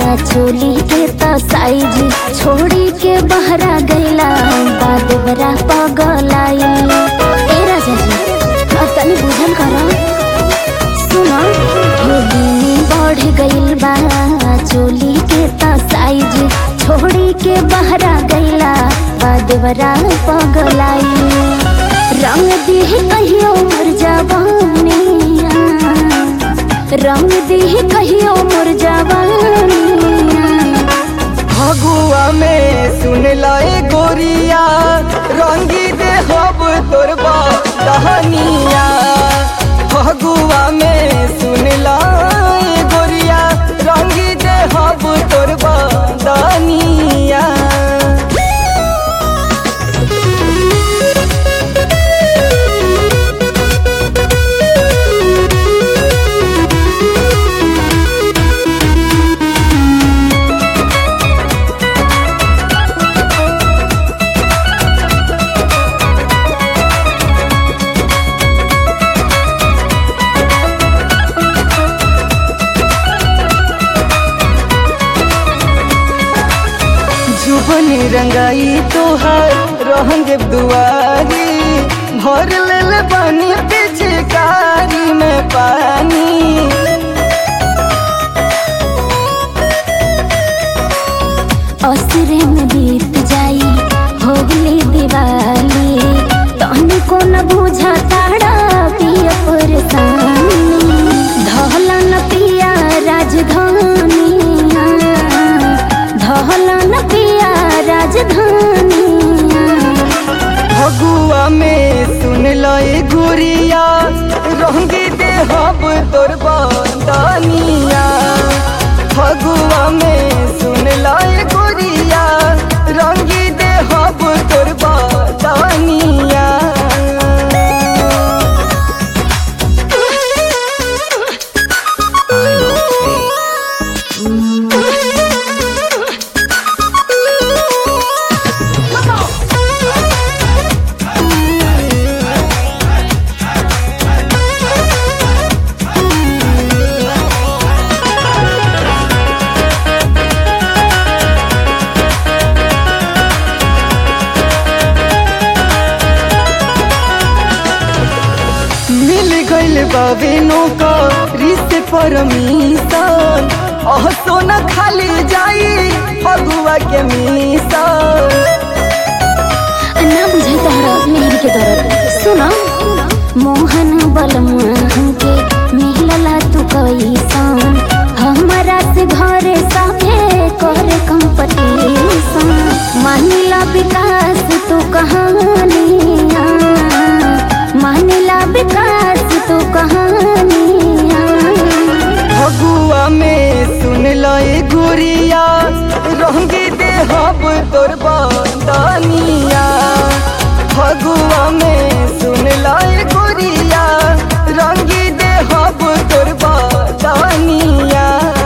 चोली के तो साइज छोड़ी के बहरा गईला बाद बरा पगलाई ए राजा जी अब तनी बुझल करा सुना ढोली बढ़ गइल बा चोली के तो साइज छोड़ी के बहरा गईला बाद बरा पगलाई रंग दिह कहियो मर जवानिया रंग दिह कहियो मर जवानिया फगुआ में सुन लाए गोरिया रंगी दे हब तोर दहनिया फगुआ में सुन लाए गोरिया रंगी दे हब तोर दहनिया जुबन रंगाई तोहार रहंगे दुआरी भर लेल पानी पिचकारी में पानी असरे में बीत जाई होली दिवाली तहनी को न बुझा ताड़ा पिया परेशानी धहला न पिया राजधानिया धहला न पिया राजधानिया फगुआ में सुन लए गुरिया रंगी दे हब तोर बंदनिया फगुआ में सुन लए गुरिया रंगी दे हब तोर बंदनिया मिल गइल बाबे नौका रिश्ते परमिशन अह सोना खाली जाई फगुआ के मिशन ना बुझे तोहरा मेहर के दर्द सुना मोहन बलमा के मिलला तू कैसन हमारा से घरे साथे करे कंपटीशन मानिला विकास तू कहानिया मानिला विकास तू कहानिया फगुआ में सुन लए गुरिया रंगी दे हब तोर बंदनिया फगुआ में सुन लए गुरिया रंगी दे हब तोर बंदनिया